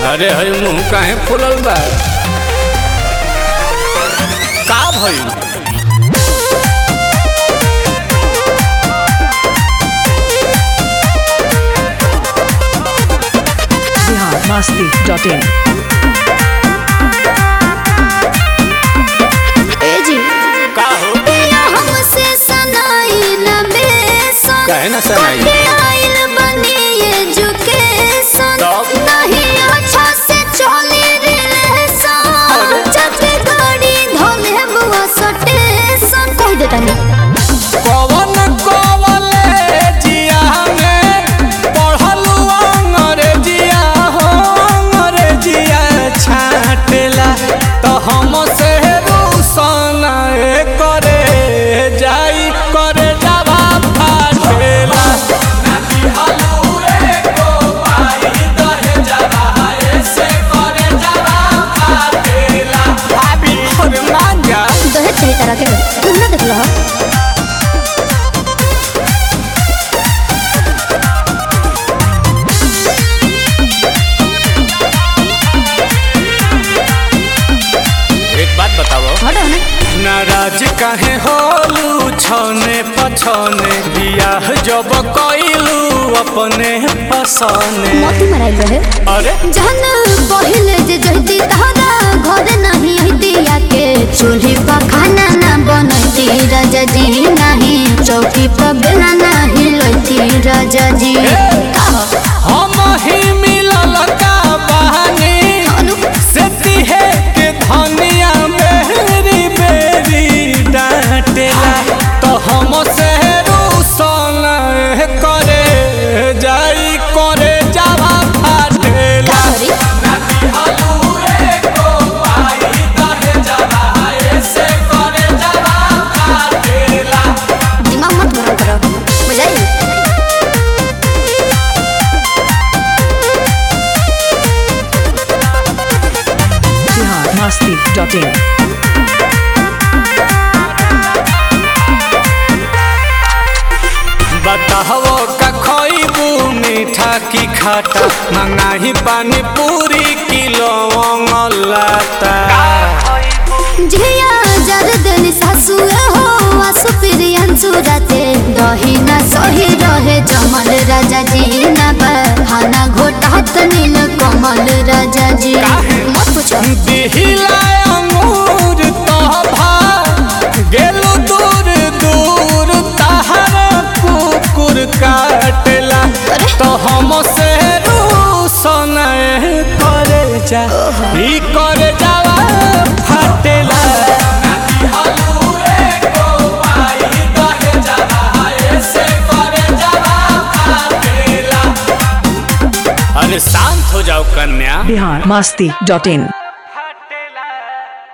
अरे हई मुंह काहे फुलल बा का भइल बिहार मस्ती डॉट इन ए जी का हो पिया हमसे सनाई न बेसन काहे ना सनाई? कटे आइल बनी एजुकेशन तब? नहीं अच्छा से चली रिलेशन जब गाड़ी धोले बुआ सटेशन कह देता नहीं कवन कॉलेजिया में पढ़लू अंग्रेजिया हो अंग्रेजिया छाटेला तो हम से रूसन करे जाई करे जावा फाटेला भाभी अरे मान जा दहेज सही तरह के तुम ना देख लो एक बात बताओ हटो ना नाराज काहे होलू छने पछने बियाह जब कइलू अपने पसने मोती मराइल रहे अरे जहन पहिले जे जहती तहरा घर नहीं हती के चूल्ही पर खाना ना बनती राजा जी नहीं चौकी पर बेला नहीं लती राजा जी हम ही मिलल का बहानी अनु से तिहे के धनिया बेरी बेरी डांटेला तो हम से रूसन करे जाई करे जावा फाटेला करी दिमाग मत गरम करो बुझाई बिहार मस्ती डॉट इन बताहो का खइबू मीठा की खाटा मंगाही पानी पूरी किलो लाता झिया जर देनी सासु हो आसु प्रियंसु राते दही ना सही रहे जमल राजा जी ना बहाना घोटात नील कमल राजा जी मत पूछो दिहिला अंगूर तोभा गेलू दूर दूर तहर कुकुर काटेला अरे। तो हम से रूसन करे जा ई करे जावा फाटेला अरे शांत हो जाओ कन्या बिहार मस्ती डॉट इन